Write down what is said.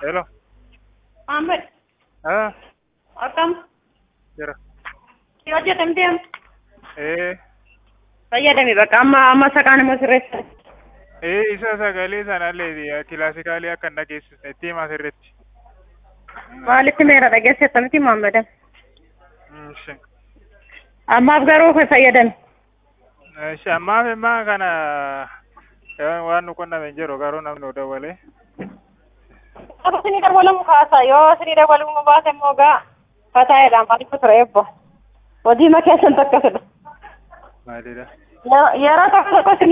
Hello. Ahmed, Ah, akkam jira. si hojjetamtee Eh, fayyadame bakka amma amma saqaan immoo sirreessa. eh, isa sagalee sanallee kilaasikaalii akka hin dhageessisne itti himaa sirriitti. Maalitti meera dhageessetta miti Muhammadan. Mm, shi. Ammaaf garuu fayyadame. Eh, shi ammaaf immaa kana eh, waan nu qunname hin jiru garuu namni nu dawwalee. Akka sinii dawwalamu kaasa yoo sinii dawwalamu baase immoo gaa fataa'eedhaan maaliif ture ebbo. Hojii ma keessan takkasidha. Maalidha? Yeroo tokko tokko sinii